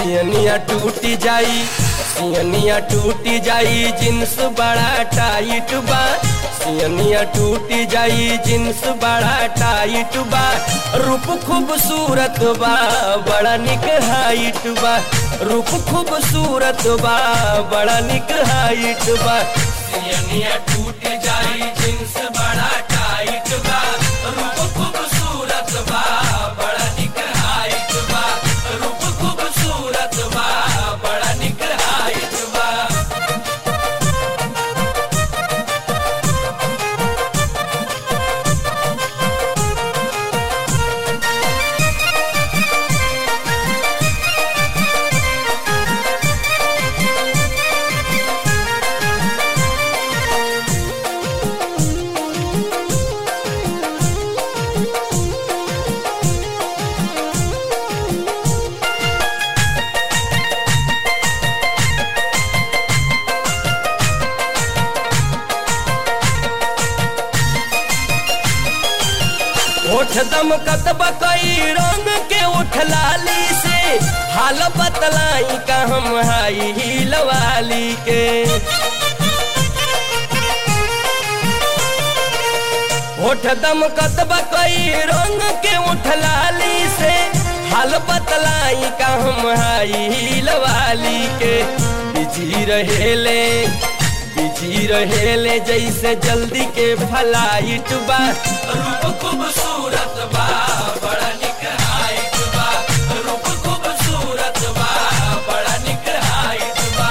सियनिया टूटी जाई सियनिया टूटी जाई जींस बड़ा टाइट बा सियनिया टूटी जाई जींस बड़ा टाइट बा रूप खूबसूरत बा बड़ा निक हाइट बा रूप खूबसूरत बा बड़ा निक हाइट बा सियनिया टूटी जाई जींस बड़ा टाइट बा रूप खूबसूरत बा बड़ा निक हाइट बा रूप खूबसूरत बा बड़ा निक हाइट बा ओठ दम कतब कई रंग के उठ लाली से हाल बतलाई का हम हाई हील वाली के ओठ दम कतब कई रंग के उठ लाली से हाल बतलाई का हम हाई हील वाली के बिजी रहेले बिजी रहेले जैसे जल्दी के फलाइट बा रूप खूबसूरत बा बड़ा निक हाइट बा रूप खूबसूरत बा बड़ा निक हाइट बा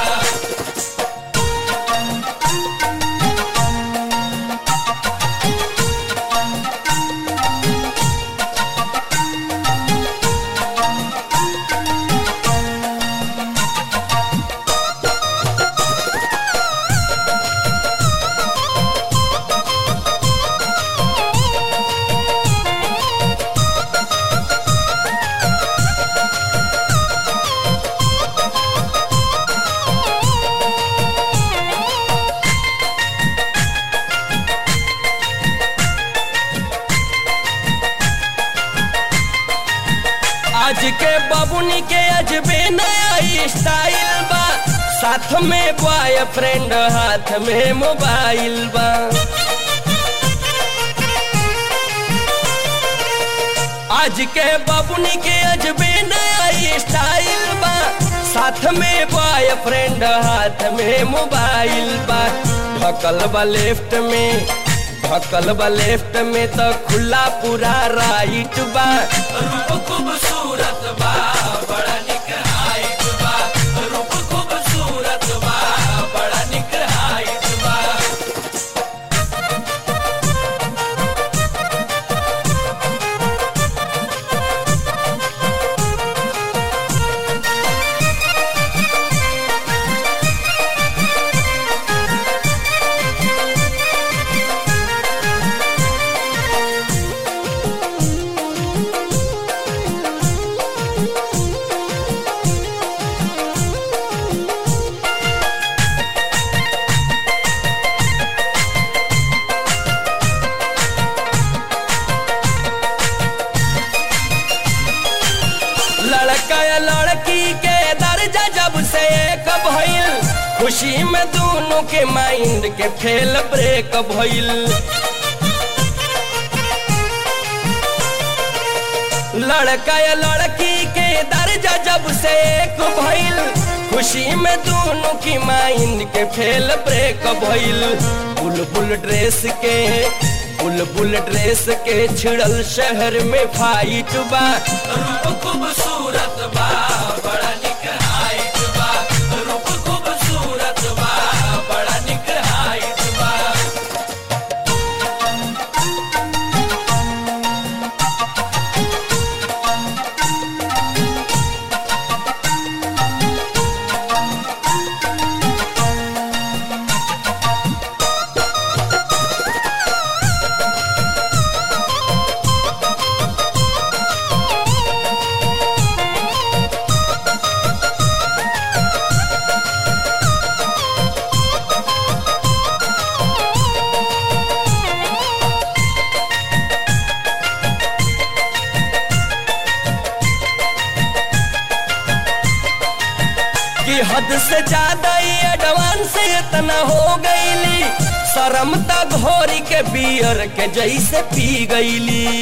आज के बबुनी के अजबे नया स्टाइल बा साथ में बॉयफ्रेंड हाथ में मोबाइल बा आज के बबुनी के अजबे नया स्टाइल बा साथ में बॉयफ्रेंड हाथ में मोबाइल बा ढकल बा लेफ्ट में ढकल बा लेफ्ट में तो खुला पूरा राइट बा रूप खूबसूरत बा बड़ा निक हाइट बा रूप खूबसूरत बा बड़ा निक हाइट बा लड़का या लड़की के दर्जा जब से एक भइल खुशी में दोनों के माइंड के फेल ब्रेक भइल लड़का या लड़की के दर्जा जब से एक भइल खुशी में दोनों की माइंड के फेल ब्रेक भइल बुलबुल ड्रेस के बुलबुल ड्रेस के छिड़ल शहर में फाइट बा रूप खूबसूरत बा बड़ा निक हाइट बा रूप खूबसूरत बा बड़ा निक हाइट बा कि हद से ज्यादा ही एडवांस इतना हो गईली शरम त घोरी के बियर के जैसे पी गईली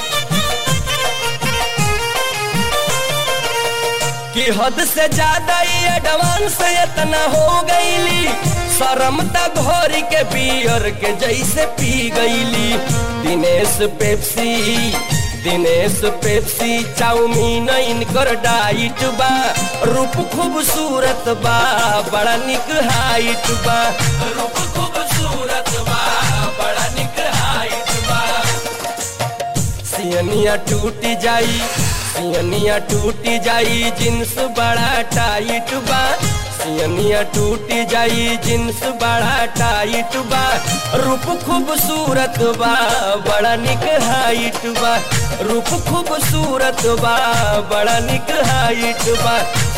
कि हद से ज्यादा ही एडवांस इतना हो गईली शरम त घोरी के बियर के जैसे पी गईली Dinesh Pepsi Dinesh Pepsi chowmein इनकर डाइट बा रूप खूबसूरत बा बड़ा निक हाइट बा रूप खूबसूरत बा बड़ा निक हाइट बा सियनिया टूट जाई सियनिया टूट जाई जींस बड़ा टाइट बा सियनिया टूट जाई जींस बड़ा टाइट बा रूप खूबसूरत बा बड़ा निक हाइट बा रूप खूबसूरत बा बड़ा निक हाइट बा